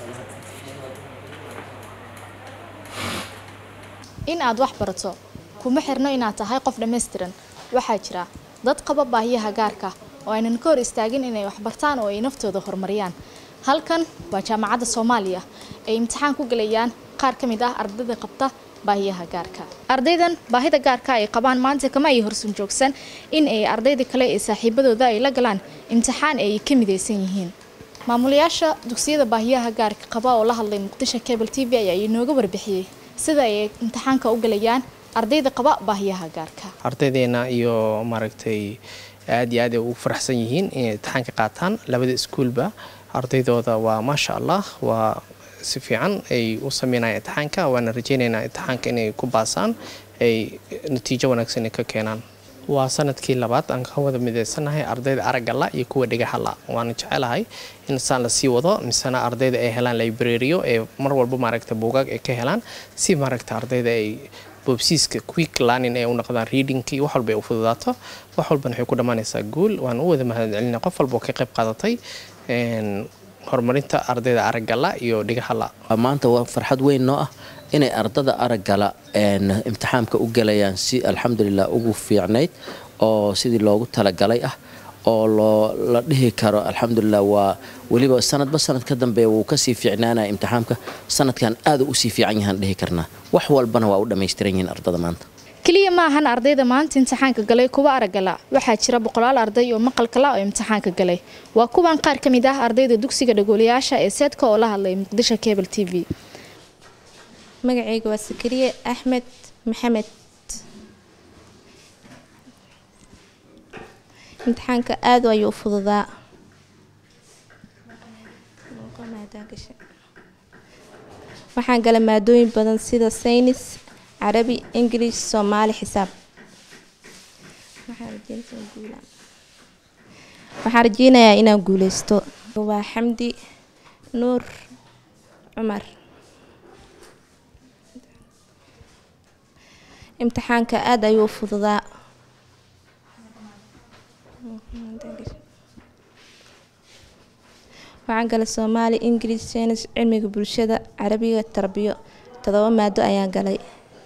in aad wax barato kuma xirno inaad tahay qof dhammaystiran waxaa jira dad qaba baahiyaha gaarka oo aynan ka hor istaagin inay wax bartaan oo ay naftooda horumariyaan halkan waa jaamacadda soomaaliya ay imtixaan ku gelayaan qaar ka mid ah ardayda qabta baahiyaha gaarka ardaydan baahida gaarka ay qabaan maanta kama ay horsun joogsan in ay ardayda kale ee saaxiibadooda ay la galaan imtixaan ay ka midaysan yihiin maamulayaasha dugsiyada baahiyaha gaarka qaba oo la hadlay muqdisho cable t v ayaa inooga warbixiyey sida ay imtixaanka u galayaan ardayda qaba baahiyaha gaarka ardaydeena iyo maaragtay aad iyo aad ay ugu faraxsan yihiin inay imtixaanka qaataan labada iskuulba ardaydooda waa maasha allah waa si fiican ay u sameynayaan imtixaanka waana rajeynaynaa imtixaanka inay ku baasaan ay natiijo wanaagsan ka keenaan waa sanadkii labaad aan ka wada midaysanahay ardayda araggala iyo kuwa dhagaxala waana jecelahay in saan lasii wado misena ardayda ay helaan librariyo ee mar walba maaragta buugaag ay ka helaan si maaragta ardayda ay boobsiiska quick learning ay u noqdaan readingkii wax walba ay u fududaato wax walbana waxay ku dhammaanaysaa guul waan u wada mahadcelinaa qof walba oo ka qayb qaadatay horumarinta ardayda araggala iyo dhigahala maanta waa farxad weyn noo ah inay ardada araggala imtixaamka u galayaan si alxamdulilah ugu fiicnayd oo sidii loogu talagalay ah oo loo la dhihi karo alxamdulilah waa weliba sanadba sanad ka dambe wuu kasii fiicnaanaya imtixaamka sanadkan aada usii fiican yahaan dhihi karnaa wax walbana waa u dhammaystiran yihiin ardada maanta keliya ma ahan ardayda maanta imtixaanka galay kuwa araggala waxaa jira boqolaal arday oo maqalkala oo imtixaanka galay waa kuwan qaar ka mid ah ardayda dugsiga dhagoolayaasha ee seedka oo la hadlay muqdisho cable t v magacayga waa sakariye axmed maxamed imtixaanka aada ayuu u fududaa waxaan gala maadooyin badan sida saynis carabi ingilish soomaali xisaab waxaan rajeynayaa inaan guuleysto waa xamdi nuur cumar imtixaanka aada ayuu u fududaa waxaan galay soomaali ingilish saynis cilmiga bulshada carabiga tarbiyo todoba maado ayaan galay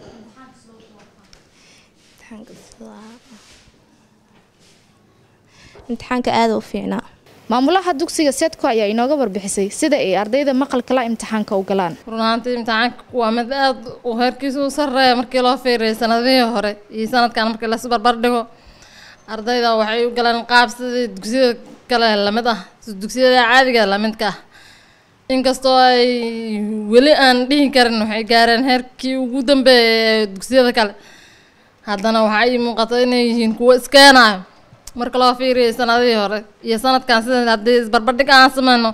imtixaanka aada u fiicnaa maamulaha dugsiga seedko ayaa inooga warbixisay sida ay ardayda maqalkala imtixaanka u galaan run ahaantii imtixaanka waa mid aada u heerkiisa u sareeya markii loo fiiriyay sanadihii hore iyo sanadkan markii lasu barbar dhigo ardayda waxay u galeen qaab sidii dugsiyada kale lamid ah dugsiyada caadiga lamidka ah inkastoo ay weli aan dhihi karin waxay gaareen heerkii ugu dambeeyay ee dugsiyada kale haddana waxaa ii muuqata inay yihiin kuwo iskeenayo marka loo fiiriyay sanadihii hore iyo sanadkan sida haddii isbarbardhig aan sameyno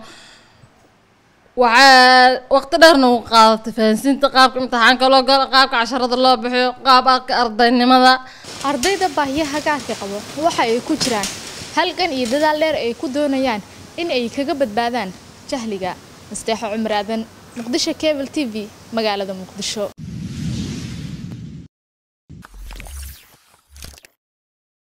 waxaa waqti dheerna u qaadatay fahansiinta qaabka imtixaanka loo galo qaabka casharada loo bixiyo qaabka ardaynimada ardayda baahiyaha gaarka qabo waxa ay ku jiraan halgan iyo dadaal dheer ay ku doonayaan in ay kaga badbaadaan jahliga nasteexo cumar aadan muqdisho cable t v magaalada muqdisho